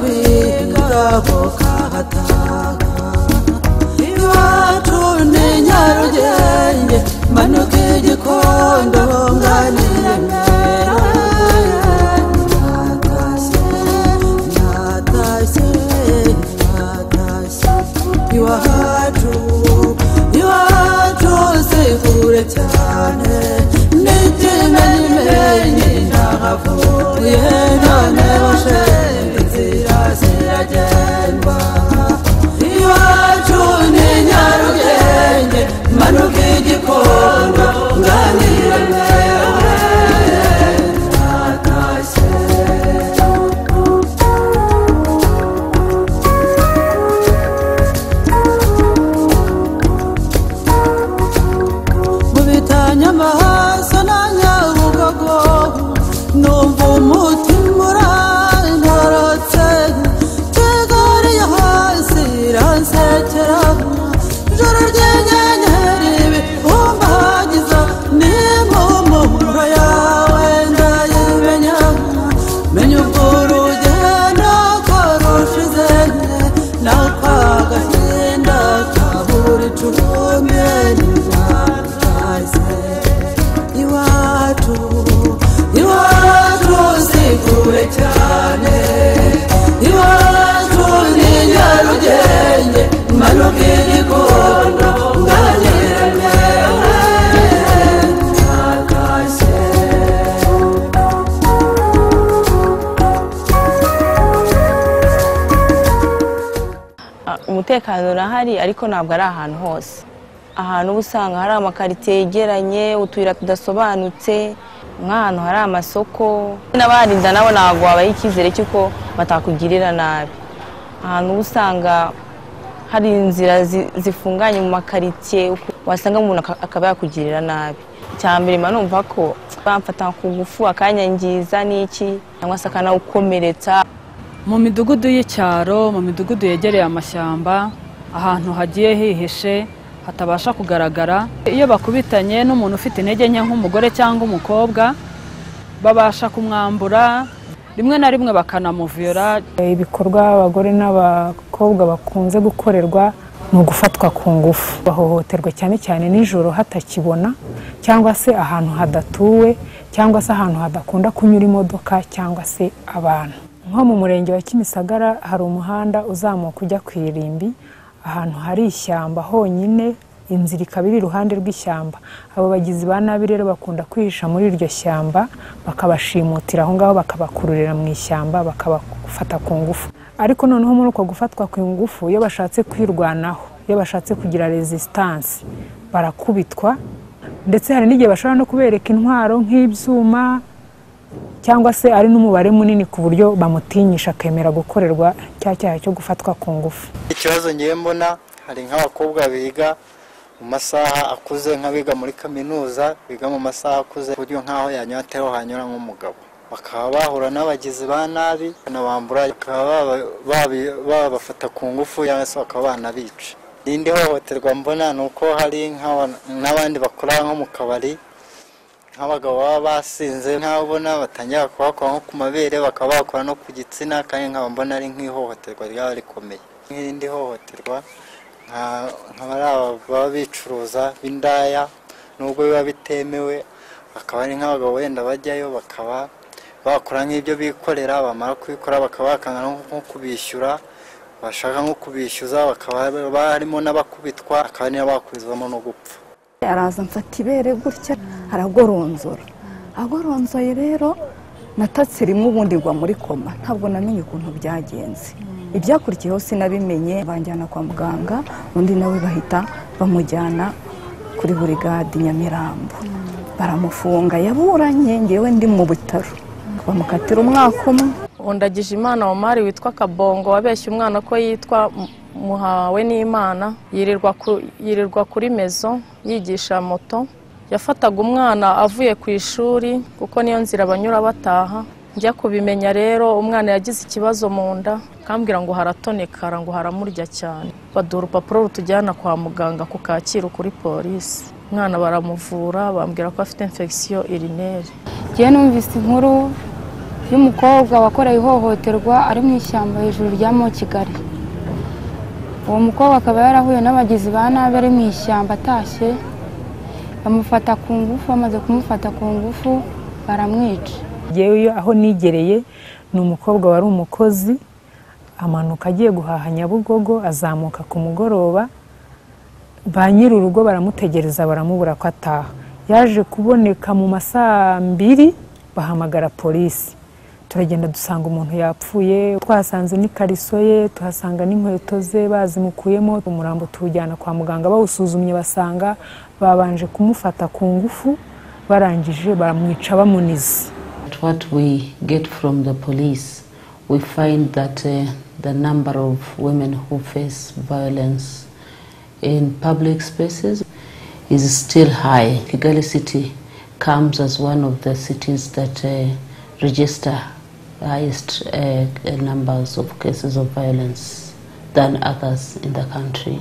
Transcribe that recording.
z'ubwigabo kahataga iwacu ni nyarugenge manuka igikondo nganire mera natashye natashye natashye iwacu iwacu si kure cyane n'ikimenyime ntahavuye none washenze inzira ziragendwa iwacu ni nyarugenge manuka igikondo nganire mera natashye mu bitanyamahasa na nyabugogo numva umutima urantorotse kigali yo hasi iransekera ijoro ry'inyenyeri bihumbagiza n'impumuro yawe ndayimenya menya ubwo urugendo ko rushize n'akagahinda kabura icumbi ryatashye iwacu iwacu si kure cyane iwacu ni nyarugenge manuka igikondo nganyireme natashye Ah, umutekano urahari ariko ntabwo ari ahantu hose ahantu uba usanga hari amakaritsiye yegeranye utuyira tudasobanutse nk'ahantu hari amasoko n'abaharinda nabo ntabwo wabaha icyizere cy'uko batakugirira nabi ahantu uba usanga hari inzira zi- zifunganye mu makaritsiye uku- wasanga umuntu aka- akaba yakugirira nabi icya mbere mba numva ko bamfata ku ngufu akanyangiza n'iki cyangwa se akanawukomeretsa mu midugudu y'icyaro mu midugudu yegereye amashyamba ahantu hagiye hihishe hatabasha kugaragara iyo bakubitanye n'umuntu ufite intege nke nk'umugore cyangwa umukobwa babasha kumwambura rimwe na rimwe bakanamuviyora ibikorwa abagore n'abakobwa bakunze gukorerwa ni ugufatwa ku ngufu bahohoterwa cyane cyane nijoro hatakibona cyangwa se ahantu hadatuwe cyangwa se ahantu hadakunda kunyura imodoka cyangwa se abantu nko mu murenge wa kimisagara hari umuhanda uzamuka ujya ku irimbi ahantu hari ishyamba honyine inzira ikaba iri iruhande rw'ishyamba abo bagizi ba nabi rero bakunda kwihisha muri iryo shyamba bakabashimutira aho ngaho bakabakururira mu ishyamba bakabafata ku ngufu ariko noneho muri uko gufatwa ku ngufu iyo bashatse kwirwanaho iyo bashatse kugira resisitansi barakubitwa ndetse hari n'igihe bashobora no kubereka intwaro nk'ibyuma cyangwa se ari n'umubare munini ku buryo bamutinyisha akemera gukorerwa cya cyaha cyo gufatwa ku ngufu ikibazo ngiye mbona hari nk'abakobwa biga mu masaha akuze nk'abiga muri kaminuza biga mu masaha akuze ku buryo nk'aho yanyura atariho hanyura nk'umugabo bakaba bahura n'abagizi ba nabi banabambura bakaba baba- babi- babafata ku ngufu cyangwa se bakaba banabica irindi hohoterwa mbona ni uko hari nk'aba- n'abandi bakora nko mu kabari nk'abagabo baba basinze nk'abo ubona batangira kubakora nko ku mabere bakaba bakora no ku gitsina kandi nkaba mbona ari nk'ihohoterwa ryaba rikomeye nk'irindi hohoterwa nka- nk'abari aba baba bicuruza b'indaya nubwo biba bitemewe akaba ari nk'abagabo wenda bajyayo bakaba bakora nk'ibyo bikorera bamara kubikora bakaba bakanga no nko kubishyura bashaka nko kubishyuza bakaba barimo n'abakubitwa akaba ari n'abakubizwamo no gupfa araza amfata ibere gutya aragoronzora agoronzoye rero natatse rimwe ubundi ngwa muri koma ntabwo namenye ukuntu byagenze ibyakurikiyeho sinabimenye banjyana kwa muganga undi nawe bahita bamujyana kuri burigade nyamirambo baramufunga yaburanye ngewe ndi mu bitaro bamukatira umwaka umwe undagije imana omari witwa kabongo wabeshye umwana ko yitwa M- muhawe n'imana yirirwa ku- yirirwa kuri mezo yigisha moto yafataga umwana avuye ku ishuri kuko niyo nzira banyura bataha njya kubimenya rero umwana yagize ikibazo mu nda kambwira ngo haratonekara ngo haramurya cyane baduha urupapuro rutujyana kwa muganga ku kacyiru kuri polisi umwana baramuvura bambwira ko afite infection urineri njyewe numvise inkuru y'umukobwa wakorewe ihohoterwa ari mu ishyamba hejuru rya mo kigali uwo mukobwa akaba yarahuye n'abagizi ba nabi ari mu ishyamba atashye bamufata ku ngufu bamaze kumufata ku ngufu baramwica yewe aho nigereye ni umukobwa wari umukozi amanuka agiye guhaha nyabugogo azamuka ku mugoroba ba nyir'urugo baramutegereza baramubura ko ataha yaje kuboneka mu masaa mbiri bahamagara polisi turagenda dusanga umuntu yapfuye twahasanze n'ikariso ye tuhasanga n'inkweto ze bazimukuyemo umurambo tuwujyana kwa muganga bawusuzumye basanga babanje kumufata ku ngufu barangije baramwica bamunize But what we get from the police, we find that uh, the number of women who face violence in public spaces is still high. Kigali City comes as one of the cities that uh, register highest uh, numbers of cases of violence than others in the country.